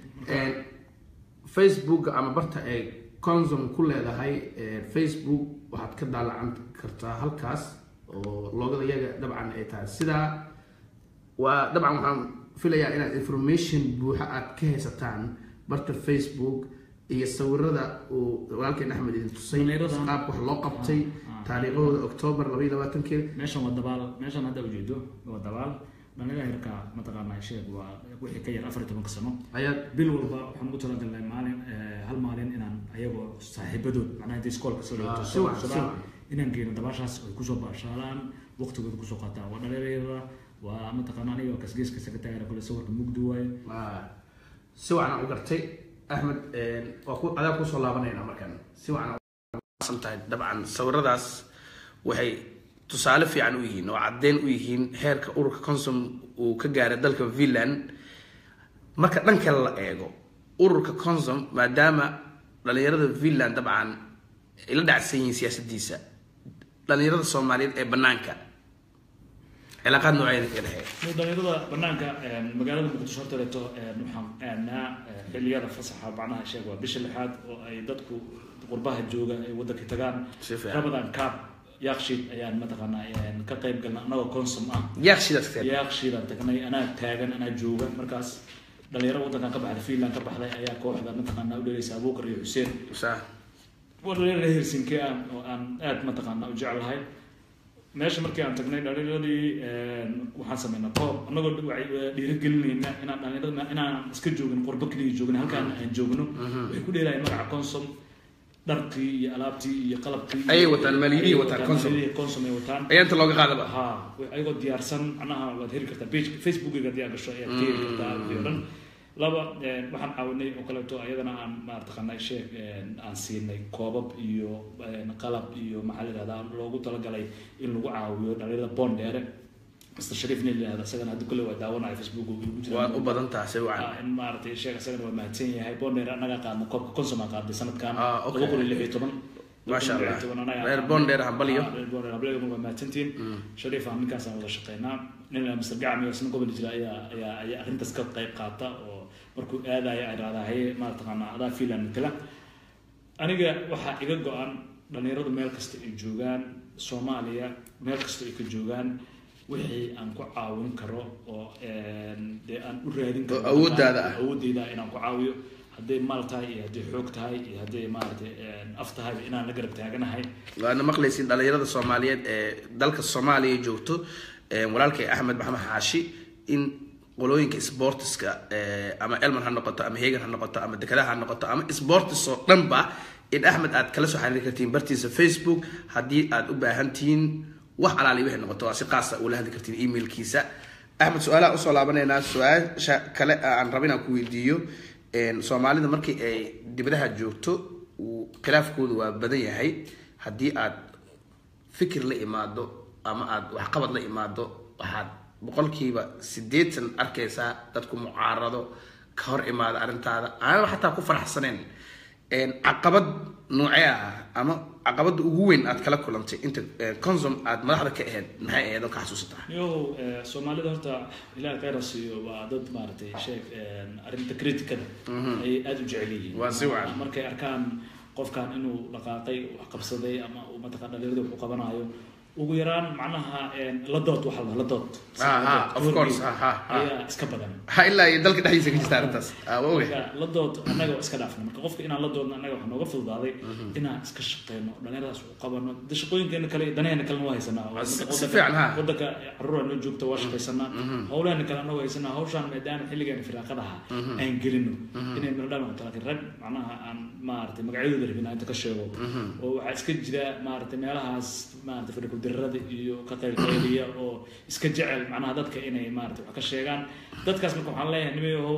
facebook ama barta ay consum ku leedahay eh, facebook waxaad ka daalacan kartaa halkaas oo loogada iyaga dabcan ay tahay sidaa waa dabcan waxaan filayaa inaad information buuxa aad ka haysataan barta facebook iyo sawirada uu walaalkeen axmed idin tusay Dhalinyaradan- qaabka wax loo qabtay Ah, ah. taariikhahooda octoobar labaiyo labaatankeeda meeshan waa dabaal meeshan hadda ujeedo waa dabaal dhalinyarada yarka mataqaanaa sheeg waa wixii ka yar afar iyo tobanka sano ayaad bil walba waxaan ugu talagalnay maalin eh, hal maalin inaan ayagoo saaxiibadood macnaha intay iskoolka soo Ah, dhigto si soo wacan, si qabsadaan wacan. inaan geeno dabaashaas ay kusoo baashaalaan waqtigooda kusoo qaataan waa dhalinyarada waa mataqaana aniga kasgeeska sekretariga kule sawirka mugdi waaye Ah, si wacan u gartay axmed waa ku adaa kusoo laabanayna markan si wacan san tahay dabcan sawiradaas waxay tusaale fiican u yihiin oo caddeyn u yihiin heerka ururka consum uu ka gaaray dalka finland marka dhan kale la eego ururka consum maadaama dhalinyarada finland dabcan ay la dhacsan yihiin siyaasadiisa dhalinyarada soomaaliyeed ee banaanka cilaaqaad nooceeda ka dhexeeya Mid dhalinyarada banaanka een, magaalada muqdisho hortaleeto een, waxaan aadnaa een, xilliyada fasaxa macnaha sheeg waa bisha lixaad oo ay dadku qurbaha jooga ay wadanka tagaan Si fiican. ramadan kaab yaaqshiid ayaan mataqaanaa een, ka qayb galna anagoo consum ah yaaqshidaas ka yaaqshiidaan tagnay anaa taagan anaa jooga markaas dhalinyaro wadankan ka baxday finland ka baxday ayaa kooxda mataqaanaa u dheeraysa abuukar iyo xuseen saa waa dhalinyaro helsinki ah oo aan aad mataqaanaa u jeclahay meesha markii aan tagnay dhalinyaradii waxaan sameynaa koob annagoo dhiirigelinayna inaan dhalinyarada inaan iska joogin qurbo keliya joogin halkaan aan joogno waxay ku dheelaayeen magaca consom dharkii iyo alaabtii iyo qalabkii Ayay wataan, maaliyadihii wataan, Consom. maaliyadihii consom ay wataan ayaa inta looga qaadaba ha ayagoo diyaarsan macnaha waad heli kartaa page facebookiga haddii aad gasho ayaad ka heli kartaa wixii oo dhan laba eh, waxaan caawinay oo kaleeto ayadana aan maartaqanay sheeg eh, aan siinay koobab iyo eh, qalab iyo maxaa la yidhahdaa loogu talagalay in lagu caawiyo dhalinyarada bondheere mr shariif nin la yihahda isagana haddi kule waa daawanaya facebook uu igu jira waad u badan tahay si wacan Ah, in maaragtay sheeg isagana waa mahadsan yahay bondheere annaga qaadna koobka consom aan qaaday sanadkan Ah, okay. laba kun iyo lix iyo toban Maasha Allah. 2016 annaga Reer qaadnay. Bondheere hambalyo. Ah, reer Bondheere hambalyo waa mahadsantihiin shariif aan ninkaasaan wada shaqeynaa nin la mr gacmi oo isna gobol jira ayaa ayaa ayaa arrintaas ka qayb qaata oo markuu aadaya ay dhahdaa haye maartaqaana adaa fiilan matala aniga waxaa iga go-an dhalinyaradu meel kasta ay joogaan soomaaliya meel kasta ay ka joogaan wixii aan ku caawin karo oo een, dee aan u raadin karo Oo awooddaada ah. awoodeyda inaan ku caawiyo hadday maal tahay iyo hadday xoog tahay iyo hadday maaragtay een, af tahay inaan la garab taaganahay waana maqlaysiin dhalinyarada soomaaliyeed ee dalka soomaaliya joogto ee walaalkay axmed maxamed xaashi in qolooyinka sportiska ee, ama elman ha noqoto ama hegan ha noqoto ama dekedaha ha noqoto ama sportis oo dhanba in axmed aad kala soo xiriiri kartiin bartiisa facebook haddii aad u baahan tihiin wax alaali wixii noqoto waa si qaasa ula hadli kartiin emailkiisa axmed su-aalaha usoo laabanaynaa su-aasha kale aan raba inaan ku weydiiyo een, soomaalida markii ay dibadaha joogto uu khilaafkoodu waa badan yahay haddii aad fikir la imaado ama aad waxqabad la imaado waxaad boqolkiiba siddeetan arkaysaa dadku mucaarado ka hor imaada arrintaada aanaba xataa ku faraxsaneen een, caqabad noocee ah ama caqabada ugu weyn aad kala kulantay inta eh, consum aad madaxda ka ahayd maxay ahayd oo ka xasuusataa yo eh, soomaalida horta ilaah khayra siiyo waa dad maaragtay sheeg een, arrinta criticada ay aada u jecel yihiin Waa si wacan. markay arkaan qofkan inuu dhaqaaqay wax qabsaday ama uu mataqan dhalinyarada wax u qabanayo ugu yaraan macnaha een, la dood waxa la la dood Ah, ah, of course, ah, ah, ah. ayaa iska badan ha ilaa iyo dalka dhexdiisa ka jirta arrintaas Ah, waa ogahay marka la dood annaga waa iska dhaafna marka qofka inaan la doodno annaga waxaa nooga fududaaday inaan iska shaqeyno dhalinyaradaas u qabano de shaqooyinkeena kale iyo danaheena kalena waa haysanaa Ah, si- Wadanka- si fiican, ha. wadanka caruura noo joogta waa shaqaysanaa howlaheena kale annaga haysanaa hawshaan maadaama xilligeena firaaqadaha aan gelino inay miradhaan noqoto laakiin rag macnaha aan maaragtay magacyadooda rabin aan inta ka sheego oo waxaa iska jira maaragtay meelahaas maaragtay fadhikuldirada iyo ka qaylqayliya oo iska jecel macnaha dadka inay maaragtay wax ka sheegaan dadkaas marka waxaan leeyahay nimayahow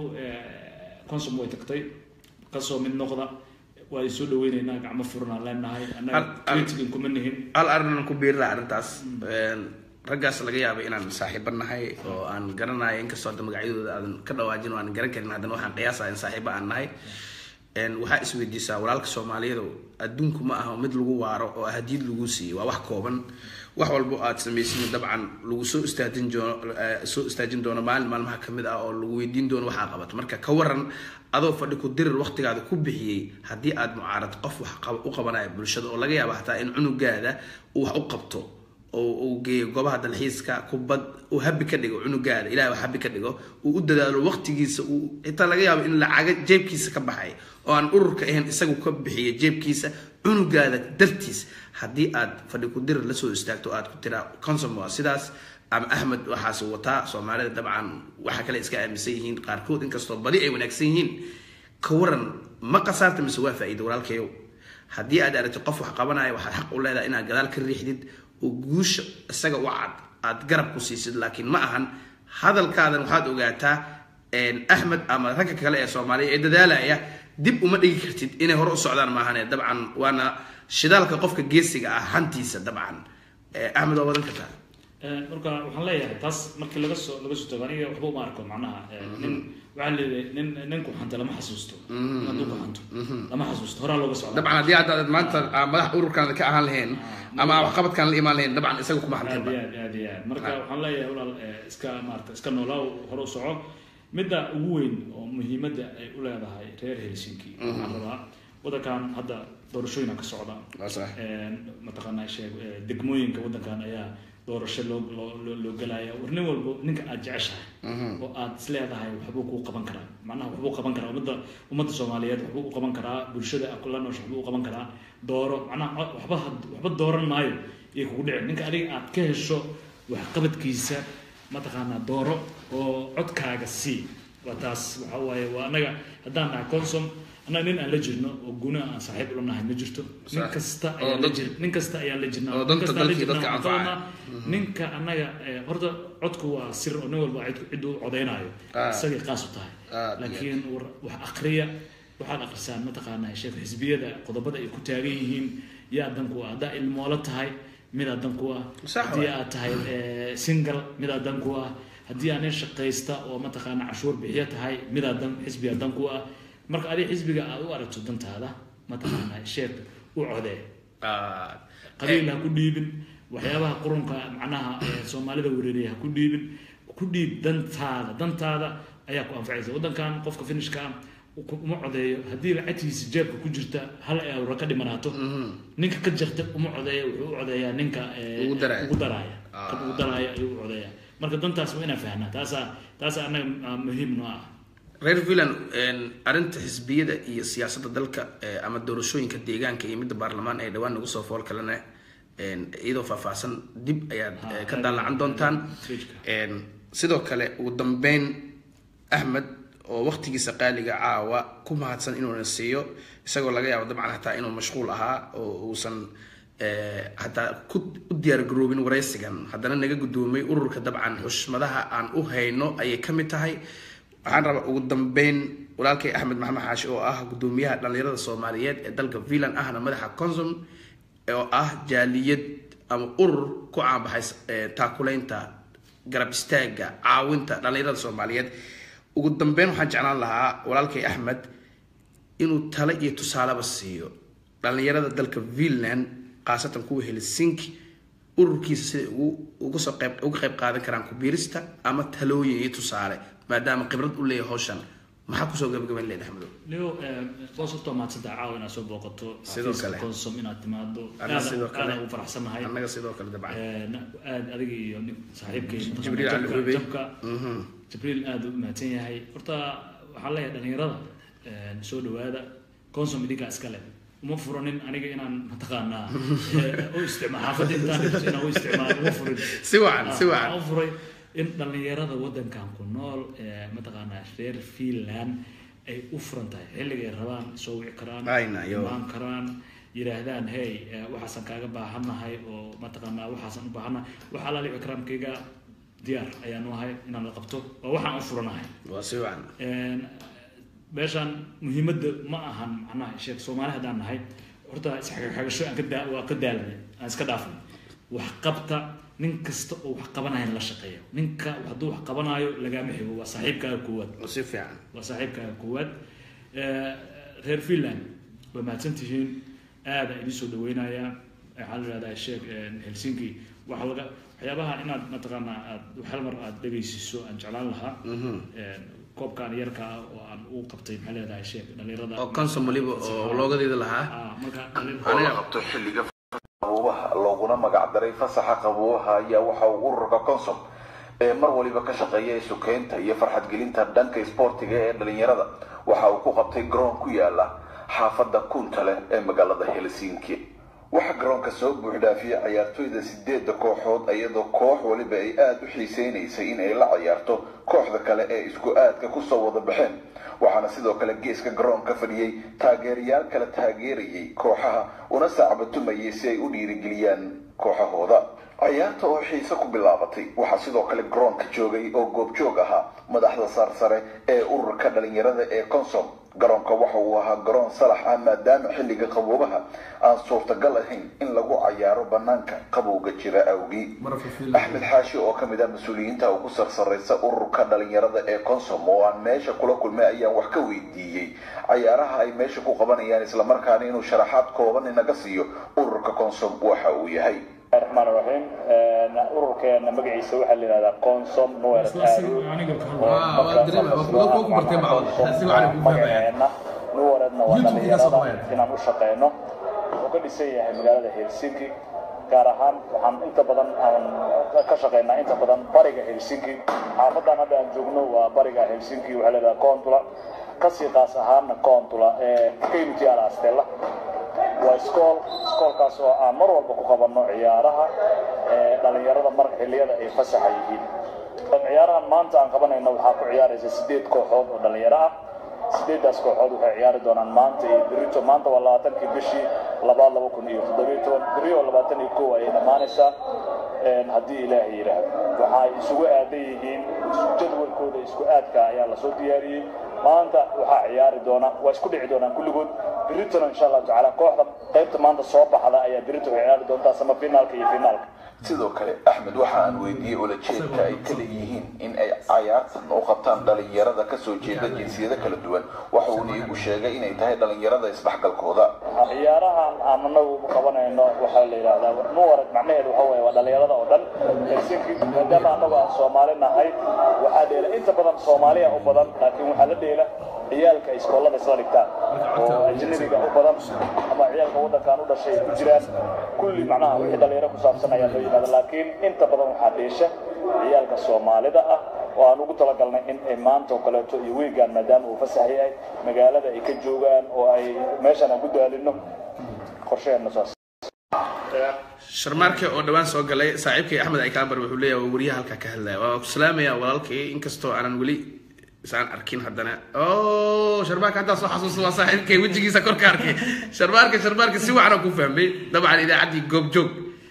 consum way tagtay kasoo mid noqda waa soo dhaweyneynaa gacmo furanaan leenahay annaga Al- al- criticin kuma nihin hal arrin ku biiri laha arrintaas Een, raggaas laga yaabay inaan saaxiibo nahay oo aan garanayo inkastoo hadda magacyadooda aadan ka dhawaajin oo aan garan karin haddana waxaan qiyaasaya in saaxiibo aan nahay Een, waxaa isweydiisaa walaalka soomaaliyeed adduunku ma aha mid lagu waaro oo hadiyad lagu siiyo waa wax kooban wax walbo aad samaysin dabcan lagu soo istaajin doono eh, soo istaajin doono maalin maalmaha kamid ah oo lagu weydiin doono waxaa qabato marka ka waran adoo fadhi ku dirir waqtigaada ku bixiyey haddii aad mucaarad qof wax qab- u qabanaya bulshada oo laga yaabo hataa in cunugaada uu wax u qabto oo uu geeyo goobaha dalxiiska kubad uu habi ka dhigo cunugaada ilahay wax habi ka dhigo uu u dadaalo waqtigiisa uu xitaa laga yaabo in lacaga jeebkiisa ka baxay oo aan ururka ahayn isagu ka bixiya jeebkiisa cunugaada dartiis haddii aad fadhi ku dirir lasoo istaagto oo aad ku tiraa consum waa sidaas ama axmed waxaas wataa soomaalida dabcan waxa kale iska aaminsan yihiin qaarkood inkastoo badi ay wanaagsan yihiin ka waran ma qasaarta mise waa faa'iida walaalkayow haddii aad aragtid qof wax qabanaya waxaad xaq u leedahay inaad gadaal ka riixdid oo guusha isaga u cad aad garab ku siisid laakiin ma ahan hadalkaadan waxaad ogaataa een, axmed ama ragga kale ee soomaaliya ee dadaalaya dib uma dhigi kartid inay hore u socdaan maahane dabcan waana shidaalka qofka geesiga ah hantiisa dabcan Eh, axmed waa wadan kartaa Eh, marka waxaan leeyahay taas markii laga soo laga soo tago aniga waxba uma arko macnaha eh, nin waxaa leeyahay nin nin ku xanta lama xasuusto nin hadduu ku xanto lama xasuusto horaa looga socdaa dabcan haddii hadda aad maanta aa madax ururkan ka ahaan lahayn ama aa waxqabadkan la imaan lahayn dabcan isaga kuma aad hanteen iyo aad aad iyo aad marka waxaan leeyahay walaal eh, iska maarata iska noolaa hore u soco midda ugu weyn oo muhiimadda ay u leedahay reer helsinki waxaan rabaa wadankan hadda doorashooyina ka socda Waa sax. mataqaanaa sheeg eh, degmooyinka wadankan ayaa doorasho loo loo loo- loo gelaya war nin walbo ninka aad jeceshahay oo aad isleedahay waxbuu kuu qaban karaa macnaha waxbuu qaban karaa ummadda ummadda soomaaliyeed waxbuu u qaban karaa bulshada akula noosh waxbuu u qaban karaa dooro macnaha waxba had- waxba dooran maayo iyo kugu dhici ninka adiga aad ka hesho waxqabadkiisa mataqaanaa dooro oo codkaaga sii waa taas waxa waaye waa annaga haddaan nahay consom annaga nin aan la jirno oo guna aan saaxiib ula nahay ma jirto nin Sax. kasta Oo ayaan la dad- jir nin kasta ayaan la jirnaa oo nin danta kasta aan la dalkii jirnaa, dadka waxaan anfacaya. qabanaa ninka annaga eh, horta codku waa sir oo nin walba cid- cid uu codaynaayo Ah. isagay qaas u tahay Aad iyo laakiin war- wax akriya waxaad akrisaan mataqaanaa sheekh xisbiyada qodobada ay ku taagan yihiin yaa dan ku ah haddaa ilmoolo tahay midaa dan ku ah Sax haddii waay. aad tahay eh, single midaa dan ku ah haddii aad nin shaqaysta oo mataqaana cashuur bixiyo tahay midaa dan xisbiga dan ku ah marka adiga xisbiga aad u aragto dantaada mataqaana sheekh u codee Ah, qabiil ha ku dhiibin waxyaabaha qurunka macnaha ee soomaalida wereeriya ha ku dhiibin ku dhiib dantaada dantaada ayaa ku anfacaysa waddankan qofka finishka ah ku- uma codeeyo haddii lacagtiisa jeebka ku jirta hal euro ka dhimanaato ninka ka jirta uma codeeyo wuxuu u codeeyaa ninka ee, Ugu daraya. ugu daraaya Ah. kan ugu daraaya ayuu u codeeyaa marka dantaas waa inaan fahnaa taasaa taasaa annaga ah, muhiim noo ah reer villan arrinta xisbiyada iyo siyaasadda dalka eh, ama doorashooyinka deegaanka iyo midda baarlamaan ee dhawaan nagu soo fool kalena een, iyadoo faahfaahsan dib ayaad Ha, eh, ka daalacan doontaan Page-ka. Een, sidoo kale ugu dambeyn axmed oo waqtigiisa qaaliga caawa ku mahadsan inuuna siiyo isagoo laga yaabo dabcan hataa inuu mashquul ahaa oo uusan eh, hataa ku u diyaargaroobin waraysigan haddana naga guddoomay ururka dabcan xushmadaha aan u hayno ayay ka mid tahay waxaan rabaa ugu dambeyn walaalkay axmed maxamed xaashi oo ah guddoomiyaha dhallinyarada soomaaliyeed ee dalka villan ahna madaxa consum oo ah jaaliyad ama urur ku caanbaxay eh, taakulaynta garab istaaga caawinta dhallinyarada soomaaliyeed ugu dambeyn waxaan jeclaan lahaa walaalkay axmed inuu tale iyo tusaaleba siiyo dhallinyarada dalka villand khaasatan kuwa helsinki ururkiisa siday ugu uga soo qayb uga qayb qaadan karaan kubiirista ama talooyin iyo tusaale maadaama khibrad u leeyahay hawshan maxaa kusoo gabagabayn leedahay axmedow leo boos horta mahadsantaha caawa inaad soo booqato Sidoo xafiiska kale. consom inaad timaado Anna sidoo kale. aadaan ugu faraxsanahay annaga sidoo kale dabcan aad adiga iyo nin saaxiibkay Jibriil mataqaanaa Ali Xubey. jabka Mhm. jibriil aad u mahadsan yahay horta waxaan leeyahay dhalinyarada een, soo dhawaada consom idinkaa iskale uma furanin aniga inaan mataqaanaa eh, u isticmaal xaafadda intaan dhigto inaan u isticmaalo uma furin si wacan si Ah, wacan waxaan u furay in dhalinyarada wadankan ku nool ee mataqaanaa reer finland ay u furan tahay xilligay rabaan soo wici karaan Ayna, yo. imaan karaan yidhaahdaan hey eh, waxaasaan kaaga baahannahay oo mataqaanaa waxaasaan u baahannahay waxa alaali ikraamkayga diyaar ayaan u ahay inaan la qabto waa waxaan u furanahay waa si wacan Een, meeshaan muhiimadda ma ahan macnaha sheekh soomaali haddaan nahay horta isxagaxagasho aan ka daa waa ka daalanay aan iska dhaafnay wax qabta nin kasta oo wax qabanaya la shaqeeyo ninka hadduu wax qabanaayo lagaama xigo waa saaxiibkaaga koowaad waa si fiican waa saaxiibkaaga koowaad Eh, reer finland waa mahadsan tihiin aada idin soo dhaweynayaa waxaa la ihahdaa sheekh helsinki waxa laga waxyaabaha inaad mataqaanaa aad hal mar aad dhegaysiiso aan jeclaan lahaa Een, koobkan yarka ah oo aan u qabtay maxaa leedahay sheekh dhalinyarada oo consum waliba oo loogadeeda lahaa Ah, marka dhalin- oo la qabto xilliga qabuubaha looguna magacdaray fasaxa qabuubaha ayaa waxa uu ururka consom ee mar waliba ka shaqeeya sukeynta iyo farxadgelinta dhanka isboortiga ee dhalinyarada waxa uu ku qabtay garoon ku yaala xaafadda kuntale ee magaalada helsinki waxaa garoonka soo buuxdhaafiyay ciyaartoyda sideedda kooxood iyadoo koox waliba ay aada u xiiseynaysay in ay la ciyaarto kooxda kale ee isku aadka kusoo wada baxeen waxaana sidoo kale geeska garoonka fadhiyey taageerayaal kala taageerayay kooxaha una sacbatumayay si ay u dhiirigeliyaan kooxahooda ciyaarta oo xiise ku bilaabatay waxaa sidoo kale garoonka joogay oo goobjoog ahaa madaxda saarsare ee ururka dhalinyarada ee consom garoonka waxa uu ahaa garoon salax ah maadaama xilliga qaboobaha aan suurtagal ahayn in lagu cayaaro banaanka qabowga jira awgii axmed xaashi oo kamid ah mas-uuliyiinta ugu sarsareysa ururka dhalinyarada ee consom oo aan meesha kula kulmay ayaan wax ka weydiiyey cayaaraha ay meesha ku qabanayaan islamarkaana inuu sharaxaad kooban inaga siiyo ururka consom waxa uu yahay الرحمن الرحيم ururkeena magaciisa waxaa la yidhahdaa consom noel magaceena nuwaredna waa dhalinyarada inaan u shaqeyno wuxuu ka dhisan yahay magaalada helsinki gaar ahaan waxaan inta badan aan ka shaqeynaa inta badan bariga helsinki xaafadan hadda aan joogno waa bariga helsinki waxaa la yidhahdaa contula kasii qaas ahaana contula ee kaynuti ala astella waa iskool iskoolkaas oo aan mar walba ku qabanno ciyaaraha dhalinyarada mar xilliyada ay fasaxa yihiin ciyaarahan maanta aan qabanayno waxaa ku ciyaaraysa sideed kooxood oo dhalinyaro ah sideeddaas kooxood waxay ciyaari doonaan maanta iyo berito maanta waa labaatankii bishii labaad laba kun iyo toddobiyo toban beri oo labaatan iyo kow ayay dhammaanaysaa haddii ilaahay yidhaahdo waxay isugu aadan yihiin jadwalkooda isku aadka ayaa lasoo diyaariyey maanta waxaa ciyaari doona waa isku dhici doonaan kulligood beritona insha allahu tacaala kooxda qaybta maanta soo baxda ayaa berito waxay ciyaari doontaa sama finaalka iyo finaalka sidoo kale axmed waxa aan weydiiyey ulajeedka ay ka leeyihiin in ay cayaartan u qabtaan dhalinyarada kasoo jeeda jinsiyado kala duwan waxa uuna iigu sheegay inay tahay dhalinyarada isdhexgalkooda ciyaarahan aan anagu qabanayno waxaa la yidhahdaa muwarad macnaheedu waxa weeye waa dhalinyarada oo dhan helsinki maadaama anagu aan soomaali nahay waxaa dheela inta badan soomaaliya u badan laakiin waxaa la dheela ciyaalka iskoolada isla dhigtaan oo ajnabiga u badan ama ciyaalka waddankan u dhashay ku jiraan kulli macnaha wixii dhalinyaro ku saabsan ayaa loo yimaada laakiin inta badan waxaa dheesha ciyaalka soomaalida ah oo aan ugu talagalnay in ay maanta oo kaleeto iyo wiigaan maadaama uu fasax yahay magaalada ay ka joogaan oo ay meeshan aan ku daalino qorshaheenna saas sharmaarke oo dhawaan soo galay saaxiibkay axmed aykaambar wuxuu leeyahay waa wariyaha halkaa ka hadlaya waa ku salaamaya walaalkay inkastoo aanan weli isaan arkin haddana o sharmaarka haddaa soo xasuusta waa saaxiibkay wejigiisa kor ka arkay sharmaarka sharmaarka si wacan oo ku fahmay dabcan idaacaddii goobjoog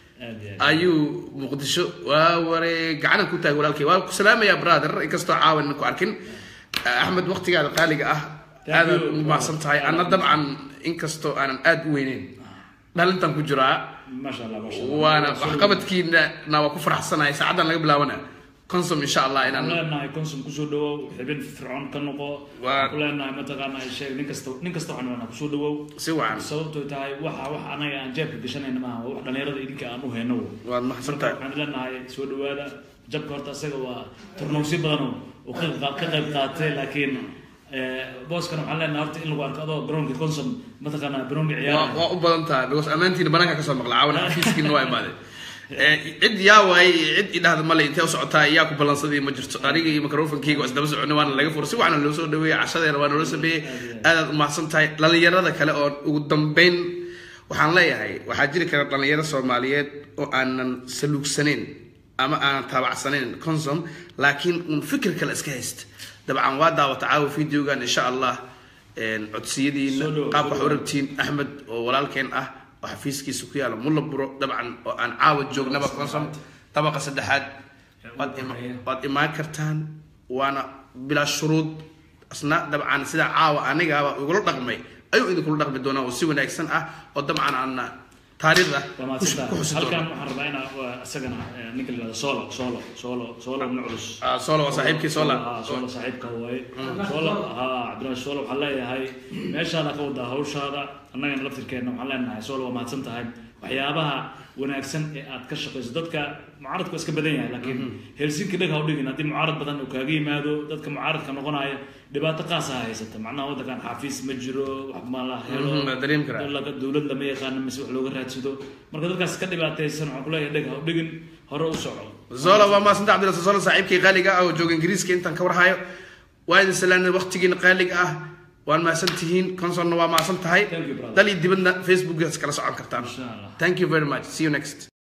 ayuu muqdisho waa ware gacanan ku taagay walaalkay waa ku salaamaya brother inkastoo caawan ku arkin axmed waqtigaada qaaliga ah aadaad ugu mahadsan tahay anna dabcan inkastoo aanan aada u weyneyn dhalintan ku jiraa maasha allah maasha allah waana waxqabadkiina na waa ku faraxsanahay saacaddan laga bilaabana consum insha allah inaan waxaan leenahay consum kusoo dhawow xibin fircoon ka noqo Waa- waxaan ku leenahay mataqaanaa sheeg nin kasta nin kasta waxaan leenahay kusoo dhawow si wacan sababtoo tahay waxa wax anaga aan jeebka gashanayna maaha waa wax dhalinyarada idinka aan u hayno wo. waad mahadsan marka tahay waxaan leenahay soo dhawaada jabka horta isaga waa turnoosyo badan oo oo ka qayb- ka qayb qaatay laakiin eh, booskana waxaan leenahay horta in lagu arko adoo garoonka consum mataqaanaa garoonka waa ciyaara waa u badan tahay because ammaantiina banaanka kasoo maqla caawan xafiiskiina waa imaaday Eh, cid yaa waayey iyo cid idhahda male intee u socotaa yaa ku ballansaday ma jirto aniga iyo microfonkeyga waa isdaba soconay waana laga fura si waxna loo soo dhaweeyey cashadeena waa noola sameeyey aadaad u mahadsan tahay dhalinyarada kale oo ugu dambeyn waxaan leeyahay waxaa jiri kara dhalinyaro soomaaliyeed oo aanan saluugsanayn ama aanan taabacsanayn consum laakiin un fikir kale iska haysta dabcan waa daawata caawa videogan insha allah een, codsiyadiina Soo dhow, qaabka soo wax u dhow. rabtiin axmed oo walaalkeen ah oo xafiiskiisa ku yaala mulla buro dabcan oo aan caawa joognaba consum dabaqa saddexaad waad ima- waad imaan kartaan waana bilaa shuruud asna dabcan sida caawa anigaba igula dhaqmay ayuu idinkula dhaqmi doonaa oo si wanaagsan ah oo dabcan aana taariikhda waa ku xus- ku xusi mahadsantahay halkan doona waxaan rabaa inaa waa isagana eh, ninka la yihahdo solo solo solo solo ibn culus Ah, solo waa saaxiibkii sola Ah, solo saaxiibka waaye solo ha cabdirash solo waxaan leeyahay meeshaada ka wadaa hawshaada annagana laftirkeena waxaan leenahay solo waa mahadsan tahay waxyaabaha wanaagsan ee aad ka shaqayso dadka mucaaradku waa iska badan yahay laakiin helsinki dheg ha u dhigin haddii mucaarad badan uu kaaga yimaado dadka mucaaradka noqonaya dhibaato qaasa haysata macnaha waddankan xafiis ma jiro wax ma la helo Mhm, waa dareemi karaa. laga- dowlad lama yaqaano mise wax looga raadsado marka dadkaas ka dhibaataysan waxaan kuleeyahay dheg ha u dhigin hore u soco zola waa maasanta cabdirasul zola saaxiibkii qaaliga ah oo jooga ingiriiska intaan ka warhayo waa idin salaanay waqtigiina qaaliga ah waan mahadsan tihiin consonna waa mahadsan tahay Thank you, brother. dal iyo dibadna facebookgaas kala socon kartaan Insha Allah. thank you very much see you next